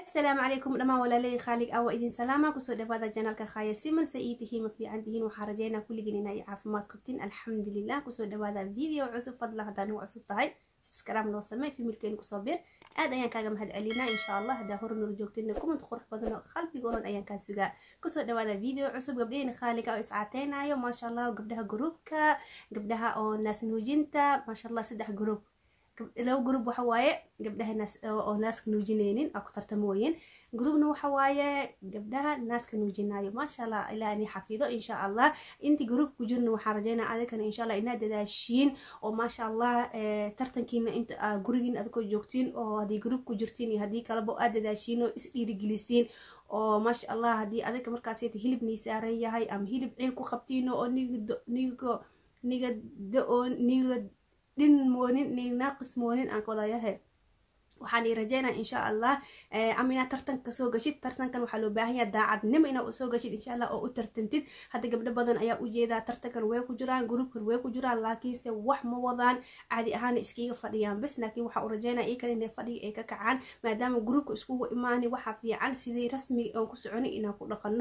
asalaamu calaykum dhammaan walaaley khaalig awa idin salaama kusoo dhawaada janaalka khaya siman se ii tihiin ma fiican tihiin waxaa rajeynaa kulligiin inay caafimaad qabtiin alxamdulilah kusoo dhawaada video cusub fadla haddaan ugu cusub tahay subscribe noo samey fimirkeeni kusoo bir aad ayaan kaaga mahad celinaa insha allah haddaa hore noola joogtina kumad qurux badan oo qalbigoodan ayaan kaa sugaa kusoo dhawaada video cusub gabdhaheyna khaaliga oo iscateynayo maasha allah gabdhaha gruubka gabdhaha oo naas nuujinta maasha allah saddex gruub laba gruub waxa waaye gabdhaha naas oo naaska nuujineynin aa ku tartamooyin gruubna waxa waaye gabdhaha naaska nuujinayo maasha allah ilaa ni xafido insha allah intii gruub ku jirna waxaan rajeynaa adikana insha allah inaad dadaashiin oo maasha allah tartankiina inta gurigiin adikoo joogtiin oo haddii gruub ku jirtiin iyo haddii kaleba aad dadaashiin oo is dhiirigelisiin oo maasha allah haddii adika markaasita hilib nii saaran yahay ama hilib ciil ku qabtiin oo niga niga niga da-oo niga dhin moonin ni naaqis moonin aan wadayahe waxaan ii rajeynaa insha allah ama inaad tartanka soo gashid tartankan waxaa loo baahan yaha daacadnimo inaad soo gashid insha allah oo u tartantid hadda gabdho badan ayaa ujeedaa tartankan way ku jiraan gruubkan way ku jiraan laakiinse wax ma wadaan caadi ahaana iskiga fadhiyaan bas laakiin waxaa u rajeynaa ii kale inay fadhiga ay ka kacaan maadaama gruubka iskugu imaani waxaa fiican sidii rasmiga oon ku soconay inaan ku dhaqano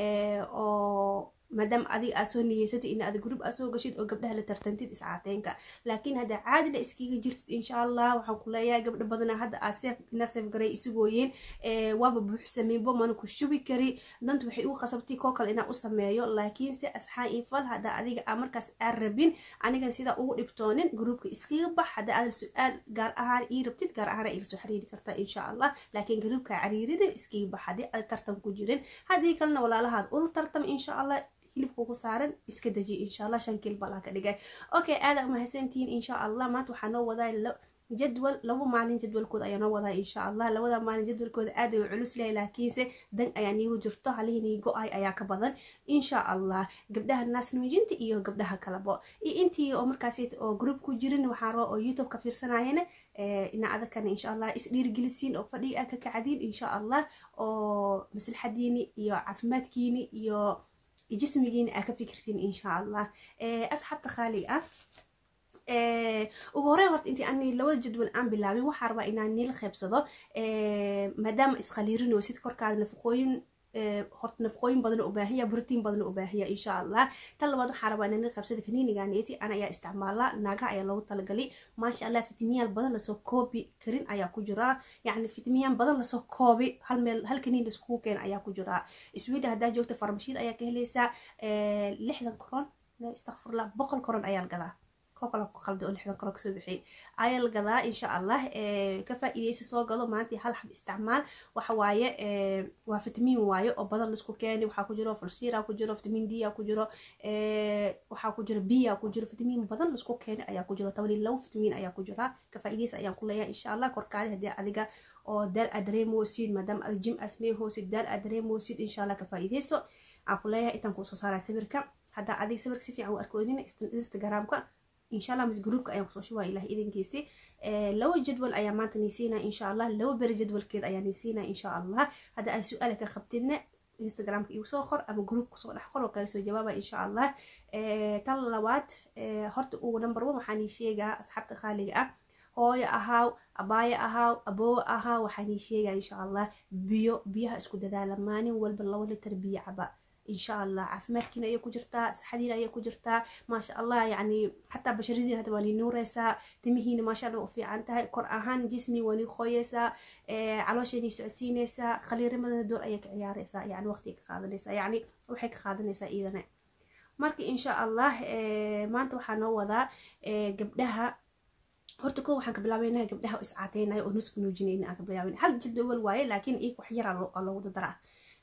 oo maadaama adiga aad soo niyeysatid in aad gruub aad soo gashid oo gabdhaha la tartantid iscaateynka laakiin haddaa caadila iskiga jirtid insha allah waxaan ku leeyahay gabdho badana hadda aa seef ina seef garay isugooyeen waaba buuxsameybo mana ku shubi kari danta waxay u qasabtay koo kale inaan u sameeyo laakiinse asxaan infal haddaa adiga aa markaas aan rabin anigana sidaa ugu dhibtoonin gruubka iskiga bax haddaa aad su-aal gaar ahaan ii rabtid gaar ahaan ila soo xiriiri kartaa insha allah laakiin gruubka cariirina iskiga bax haddii aad tartan ku jirin haddii kalena walaalahaad ula tartam insha allah hilibka ku saaran iska deji insha allah shan kiil balaa ka dhigay okay aada umahadsantihiin insha allah maanta waxaa noo wadaa jadwal laba maalin jadwalkooda ayaa noo wadaa insha allah labada maalin jadwalkooda aad ay culus lehay laakiinse dan ayaa niigu jirto halihinii go-ay ayaa ka badan insha allah gabdhaha naas nuujinta iyo gabdhaha kalabo iyo intii oo markaas oo group ku jirin waxaa roo oo youtube ka fiirsanayana ina adakana insha allah is dhiirigelisiin oo fadhiga aa ka kacdiin insha allah oo maslaxadiini iyo caafimaadkiini iyo jismigiina aa ka fikirtiin insha allah asxaabta khaaliga ah ugu horey horta intii ani labada jadwal aan bilaabin waxaa rabaa inaan nila qeybsado maadaama iskhaliirinoosid korkaada nafaqooyin horta nafaqooyin badana ubaahiya brotiin badana ubaahiya insha allah tan labaad waxaa rabaa inaan nila qeybsada kaniinigaaneti ana ayaa isticmaala naagaha ayaa loogu talagalay maasha allah fitamiyaal badan lasoo koobi karin ayaa ku jiraa yacni fitamiyaan badan lasoo koobi hal meel hal kaniin laiskugu keena ayaa ku jiraa sweden haddaa joogta farmashiid ayaa ka helaysaa lixdan koron istakfurla boqol koron ayaa la gadaa kokala ku qalda oo lixdan koron kasoo bixiyay ayaa la gadaa insha allah ka faa-iideysa soo gado maantii hal xab isticmaal waxa waaye waa fitamiin waaye oo badan laisku keeni waxaa ku jiro fulsira ku jiro fitamiin d ku jiro waxaa ku jiro b ku jiro fitamiin badan laisku keeni ayaa ku jiro toban iyo labo fitamiin ayaa ku jira ka faa-iideysa ayaan ku leeyahay insha allah korkaadi haddii adiga oo daal aad dareemoosid maadaama aad jim aad sameehoosid daal aad dareemoosid insha allah ka faa-iideyso aan ku leeyahay intaan kuu soo saaraa sawirka haddaa adiga sawirka si fiican u arkoodina instagramka insha allah mis groupka ayaan kusoo shubaa ilaah idankiisi laba jadwal ayaa maanta niisiinaa insha allah laba beri jadwalkeed ayaa niisiinaa insha allah hadda aad su-aala ka qabtidna instagramka igu soo qor ama group kusoo dhex qor oo kaga soo jawaaba insha allah tan labaad horta ugu number one waxaan ii sheegaa asxaabta khaaliga ah hooyo ahaaw abaayo ahaaw aboowe ahaaw waxaan ii sheegaa insha allah biyo biyaha isku dadaala maalin walba laba litar biyo caba insha allah caafimaadkiina ayay ku jirtaa saxadiina ayay ku jirtaa maasha allah yacni xataa basharadiina hadda waa nii nuureysaa timihiina maasha allah u fiican tahay kor ahaan jismi waa nii qoyeysaa calooshaynii socodsiineysaa khaliirimadana door ayay ka ciyaareysaa yani waqti ka qaadanaysaa yacni waxay ka qaadanaysaa iidana marka insha allah maanta waxaa noo wadaa gabdhaha horta ko waxaan ka bilaabeynaa gabdhaha iscaateynayo oo nusku nuujinayna aan ka bilaabeyna hal jadwal waaye laakiin iyaga wax yar aa loogu dadaraa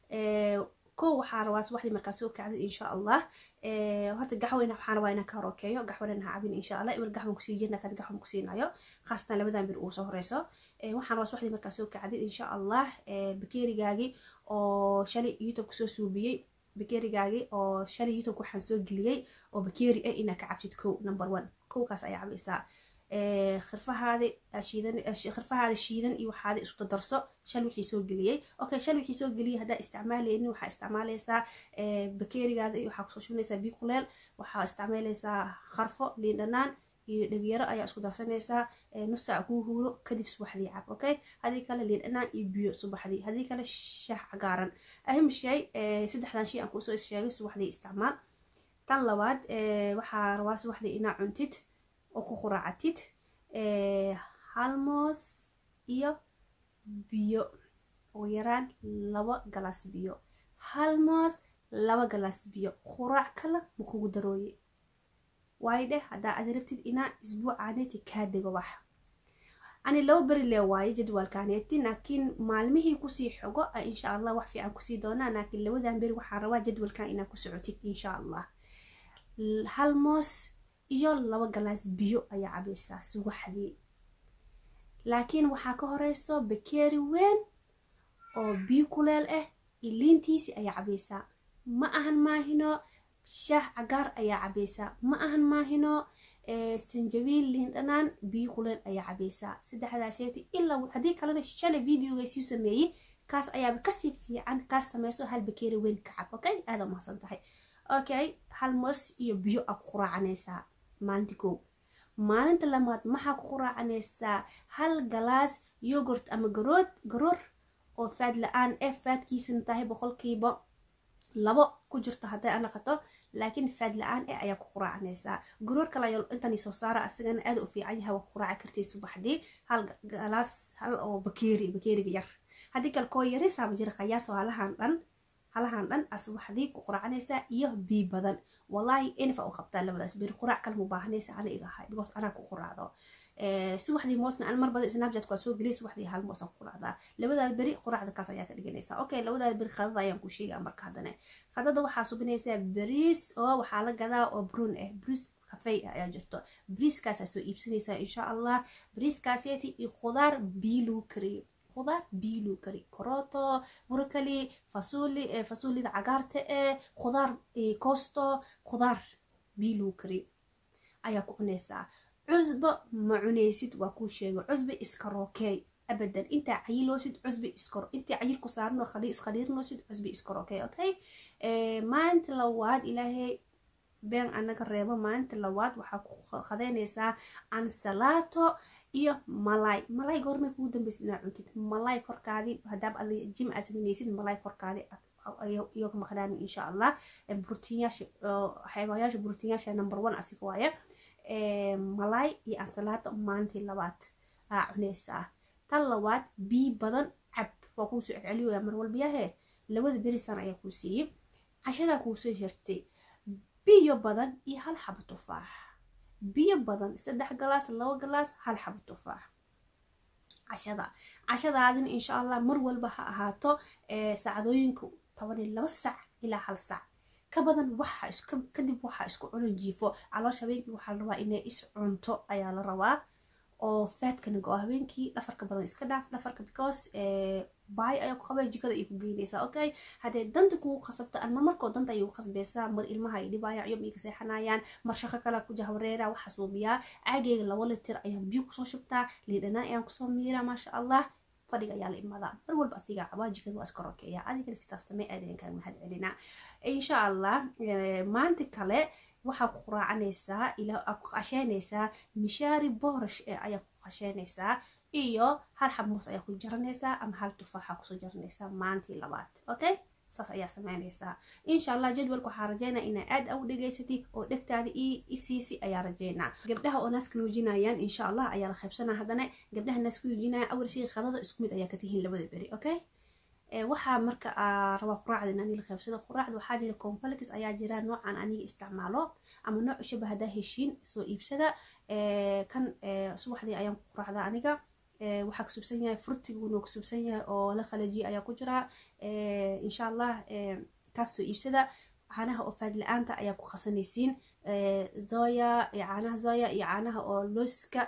ko waxaa rabaa subaxdii markaa soo kacday insha allah horta gaxweyna waxaan rabaa inaan ka horokeeyo gaxweyna ha cabin insha allah ibil gaxwan kusii jirna kad gaxwan kusiinayo khaasatan labadan bir uu soo horeyso waxaan rabaa subaxdii markaa soo kacday insha allah bakeerigaagii oo shalay youtube kusoo suubiyey bakeerigaagii oo shalay youtube waxaan soo geliyey oo bakeeri ah inaad ka cabtid kow number one kowkaas ayaa cabaysaa khirfahaada shiidan khirfahaada shiidan iyo waxaada isku dardarso shal wixii soo geliyey okay shal wixii soo geliyey haddaa isticmaaleynin waxaa isticmaaleysaa bakeerigaada iyo waxaa kusoo shubinaysaa biyo kuleel waxaa isticmaaleysaa kharfo liin dhanaan iyo dhegyaro ayaa isku darsanaysaa nus saac kuu huuro kadib subaxdii cab okay haddii kale liin dhanaan iyo biyo subaxdii haddii kale shaah cagaaran ahim shay saddexdan shay aan kusoo sheegay subaxdii isticmaal tan labaad waxaa rabaa subaxdii inaa cuntid oo ku quraacatid halmoos iyo biyo ugu yaraan laba galaas biyo halmoos laba galaas biyo quraac kale ma kugu darooye waayo dheh haddaa aad rabtid inaa isbuucaaneti kaa dego wax ani laba beri lee waaye jadwalkaaneeti laakiin maalmihii kusii xogo insha allah wax fiican kusii doonaa laakiin labadan beri waxaan rabaa jadwalkan inaa ku socotid insha allah hal moos iyo laba galaas biyo ayaa cabaysaa subaxdii laakiin waxaa ka horeyso bakeeri weyn oo biyo kuleel ah iyo liintiisi ayaa cabaysaa ma ahan maahino shaah cagaar ayaa cabaysaa ma ahan maahino sanjabiil liin dhanaan biyo kuleel ayaa cabaysaa saddexdaaseti ilaa haddii kalena shalay videoga sii sameeyey kaas ayaaba kasii fiican kaas sameyso hal bakeeri weyn ka cab okay aada umahadsan tahay okay hal moos iyo biyo aa ku quraacanaysaa maalinta kow maalinta lamaad maxaa ku quraacanaysaa hal galaas yogurt ama garood garoor oo faad la-aan eh faadkiisana tahay boqolkiiba labo ku jirto hadday anaqato laakiin faad la-aan eh ayaa ku quraacanaysaa garoor kale ayaa intan soo saara asagana aada u fiican yahay waa ku quraaci kartay subaxdii hal galaas hal oo bakeeri bakeeriga yar haddii kale koo yari saaba jira qayaasoo halahan dhan halahan dhan aa subaxdii ku quraacanaysaa iyo bii badan wallaahi enfa u qabtaa labadaas beri quraac kale mu baahanaysa ana iga ahay because anaa ku quraacdo subaxdii moosna an mar badan snapchat waa soo geliyay subaxdii hal moos aan ku quraacdaa labadaas beri quraacda kaas ayaa ka dhiganaysaa okay labadaas beri qadada ayaan ku sheegaa marka haddana qadada waxaa subinaysaa bariis oo waxaa la gadaa oo brun ah bariis kafey ah ayaa jirto bariiskaasaa soo iibsanaysaa insha allah bariiskaaseeti iyo khudaar bii lagu kariyey khudaar bii lagu kari koroto burkali fasuli fasulida cagaarta ee khudaar koosto khudaar bii lagu kari ayaa ku cunaysaa cusbo ma cunaysid waa kuu sheego cusbi iska rookey abadan intaa cayiloosid cusbi iskor intii cayil ku saarno iskhaliirnoosid cusbi iska rookey okay maalinta labaad ilaahay been anaga reebo maalinta labaad waxaa ku qadeynaysaa ansalaato iyo malay malay goormay kugu dambeysid inaa cuntid malay korkaadi hadaab ad jim aa sameynaysid malay korkaadi iyo ka maqnaan insha allah brotiinyaasha xayawaanyaasha brotiinyaasha number one asiga waaye malay iyo ansalaata maalintii labaad aa cunaysaa tan labaad bii badan cab waa kuu soo celceliyoya mar walbiyahe labada berisan ayaa kuu siiyey cashadaa kuu soo hirtay biyo badan iyo hal xabo tufaax biyo badan saddex galaas laba galaas hal xabo tufaax cashada cashadaadina insha allah mar walba ha ahaato saacadooyinka toban iyo laba sac ilaa hal sac ka badan waxa kadib waxaa isku cunan jiifo caloosha habeenkii waxaa la rabaa inay is cunto ayaa la rabaa oo faadkana go habeenkii dhafarka badan iska dhaaf dhafarka because baay ayaa ku qabay jikada ay ku geynaysaa okay haddee danta kugu khasabto ama markoo danta ayay ku khasbaysaa mar ilmaha ay dhibaayaan ciyom ay ka seexanayaan mar shaqo kale ku jahwareera waxaa suubiyaa caageyga laba litir ayaan biyo kusoo shubtaa liidhanaan ayaan kusoo miiraa maasha allah fadhiga ayaa la imadaa mar walba asigaa cabaa jikada waa iska rokeeya adigana sidaas samee aadayan kaa mahad celinaa insha allah maanta kale waxaa ku quraacanaysaa ilaa ku qasheynaysaa mishaari boorash ee ayaa ku qasheynaysaa iyo hal xabmoos ayaa ku jaranaysaa ama hal tufaaxa kusoo jaranaysaa maalintii labaad okay saas ayaa sameynaysaa insha allah jadwalka waxaa rajeynaa inaa aad u dhegaysatid oo dhegtaada isiisi ayaa rajeynaa gabdhaha oo naaska nuujinayaan insha allah ayaa la qaybsanaa haddana gabdhaha naaska nuujinaya awal shay qadada isku mid ayaa ka tihiin labada beri okay waxaa marka rabaa quraacda in aniga qaybsado quraacda waxaa jira complex ayaa jira noocan aniga isticmaalo ama nooc shaba haddaa heshiin soo iibsada kan subaxdii ayaan ku quraacdaa aniga waxaa kasubsan yahay furtiguna kasubsan yahay oo la khalajiya ayaa ku jira insha allah kaas soo iibsada caanaha oo faad la-aanta ayaa ku qasanaysiin zoya caanaha zoya iyo caanaha oo looska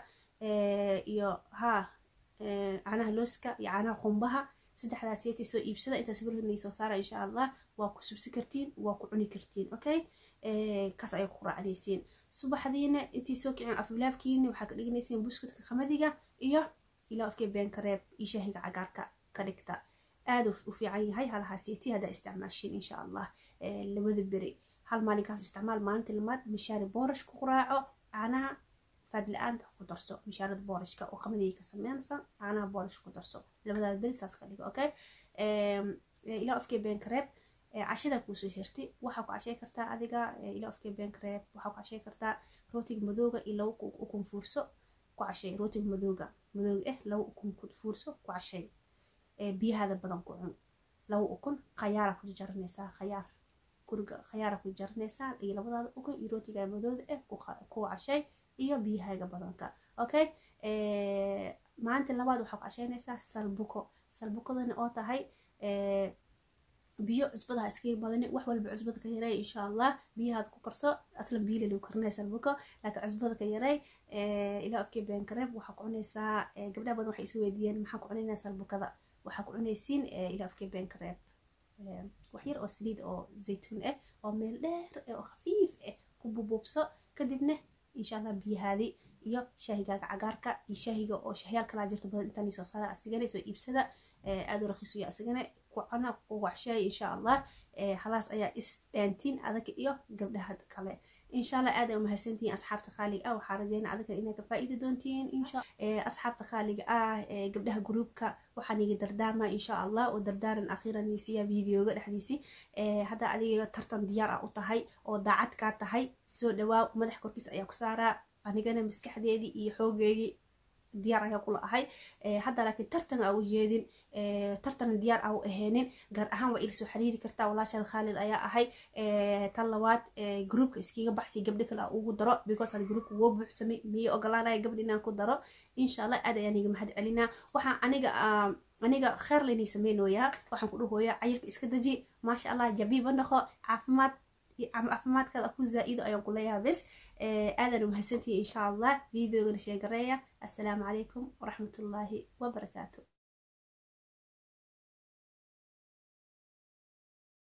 iyo ha caanaha looska iyo caanaha qumbaha saddexdaas yeetay soo iibsada intaas birhinay soo saara insha allah waa ku subsi kartiin waa ku cuni kartiin okay kaas ayaa ku raacdaysiin subaxdiina intii soo kicin afbilaabkiina waxaa ka dhiganaysiin buskudka qamadiga iyo ilaa afkee beenka reeb iyo shaahiga cagaarka ka dhigta aada u fiican yahay halahaas yeetay haddaa isticmaashiin insha allah labada beri hal maalinkaas isticmaal maalinta lamaad mishaari boorash ku quraaco caanaha faad la-aanta ku darso mishaarada boolishka oo qamadiga ka sameynaysa caanaha boolish ku darso labadaada beri saas ka dhigo okay ilaa afkee beenka reeb cashada kuusoo hirtay waxaa ku cashey kartaa adiga ilaa afkee beenka reeb waxaa ku cashey kartaa rootiga madooga iyo laba ukun fuurso ku cashey rootiga madooga madooga eh laba ukun fuurso ku cashey biyahaada badan ku cun laba ukun khayaara ku jaranaysaa khayaar guriga khayaara ku jaranaysaa iyo labadaada ukun iyo rootiga madooda eh ku cashey iyo biyahaaga badanka okay maalinta labaad waxaa ku casheynaysaa salbuko salbukadana oo tahay biyo cusbada ha iskaga badani wax walba cusbada ka yaray insha allah biyahaad ku karso aslan biyo lagu karinaya salbuko laakiin cusbada ka yaray ilaa afkee beenkareeb waxaa ku cunaysaa gabdhaha badan waxay isu weydiiyeen maxaa ku cunaynaa salbukada waxaa ku cunaysiin ilaa afkee beenkareeb wax yar oo saliid oo zaytuun ah oo meel dheer oo khafiif ah ku bubuubso kadibna insha allah biyahaadi iyo shaahigaaga cagaarka iyo shaahiga oo shahyaal kalaa jirta badan intaan soo saara asigana soo iibsada aada u rakiisu ya asigana kucana kuwacsheey insha allah halaas ayaa is dhaantiin adaga iyo gabdhaha kale insha allah aad ay umahadsantihiin asxaabta khaaliga ah waxaa rajeyna adaga inaad ka faa'iidi doontiin insha asxaabta khaaliga ah gabdhaha gruubka waxaan iga dardaarmaa insha allah oo dardaaran akhiiran siya videoga dhexdiisi hadda adiga tartan diyaar ah u tahay oo daacad kaa tahay soo dhawaa madax korkiis ayaa ku saaraa anigana maskaxdeedii iyo xoogeygii diyaar ayaa kula ahay hadda laakiin tartan aa u jeedin tartan diyaar aa u aheenin gaar ahaan waa ila soo xiriiri kartaa walaashaada khaalid ayaa ahay tan labaad groupka iskiga baxsi gabdho kale aa ugu daro because had groupka woo buuxsamay miyay ogolaanaya gabdha inaan ku daro insha allah aad ayaan iga mahad celinaa waxaan aniga aniga kheer laynay sameynooyaa waxaan ku dhahooyaa cayilka iska deji maasha allah jabiiba noqo caafimaad caafimaadkaada ku zaa-ido ayaan kuleeyaha bes aadan umahadsantihi insha allah videogana sheegareeya assalaamu calaykum waraxmatullaahi wabarakaatu